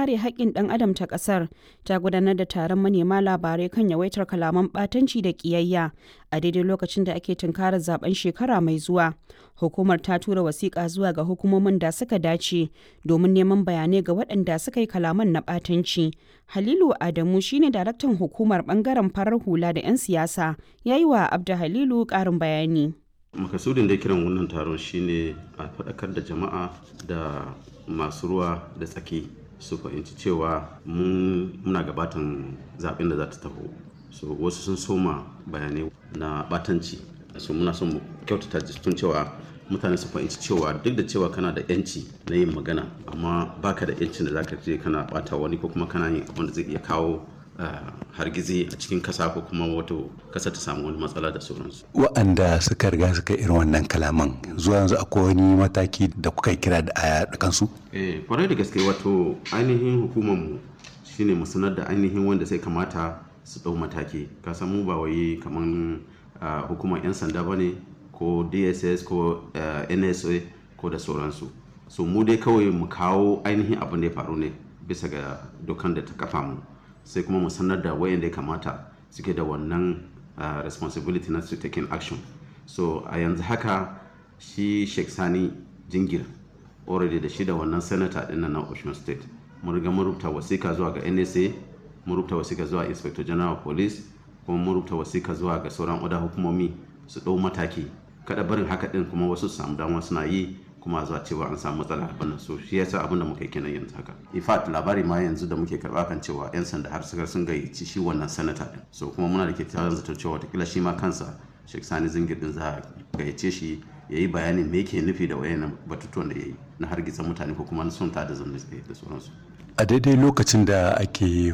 kare haƙƙin ɗan adam ta ƙasar ta gudanar da taron manema labarai kan yawaitar kalaman ɓatanci da ƙiyayya a daidai lokacin da ake tunkarar zaben shekara mai zuwa. Hukumar ta tura wasiƙa zuwa ga hukumomin da suka dace domin neman bayanai ga waɗanda suka yi kalaman na ɓatanci. Halilu Adamu shine daraktan hukumar ɓangaren farar hula da 'yan siyasa ya yi wa Abda Halilu ƙarin bayani. makasudin da kiran wannan taron shine a faɗakar da jama'a da masu ruwa da tsaki su fahimci cewa muna gabatan zaɓen da za ta taho so wasu sun soma bayanai na batanci so muna son mu kyautata tun cewa mutane su fahimci cewa duk da cewa kana da yanci na yin magana amma baka da yancin da zaka je kana bata wani ko kuma kana yin abin da zai iya kawo hargizi a cikin kasa ko kuma wato kasa ta samu wani matsala da sauransu. Wa'anda suka riga suka irin wannan kalaman zuwa yanzu akwai wani mataki da kuka kira da aya da kansu? Eh, kwarai da gaske wato ainihin hukumar mu shine mu sanar da ainihin wanda sai kamata su ɗau mataki. Ka san mu ba wai kaman hukumar 'yan sanda ba ne ko DSS ko NSA ko da sauransu. So mu dai kawai mu kawo ainihin abin da ya faru ne bisa ga dokan da ta kafa mu. sai kuma mu sanar da wayanda ya kamata suke da wannan uh, responsibility na su taking action so a yanzu haka shi sheikh sani jingir already da shi da wannan senator din na ocean state mun riga mun rubuta wasika zuwa ga nsa mun rubuta wasika zuwa inspector general of police kuma mun rubuta wasika zuwa ga sauran oda hukumomi su ɗau mataki kada barin haka din kuma wasu su samu dama suna yi kuma zuwa cewa an samu matsala abin nan so shi yasa abin da muka yi kenan yanzu haka in fact labari ma yanzu da muke karba kan cewa yan sanda har suka sun gayyaci shi wannan sanata din so kuma muna da ke tare da cewa watakila shi ma kansa Sheikh Sani Zingir din za a gayyace shi ya yi bayanin me yake nufi da wayannan batutuwan da ya yi na hargitsa mutane ko kuma na son ta da zamne da sauransu a daidai lokacin da ake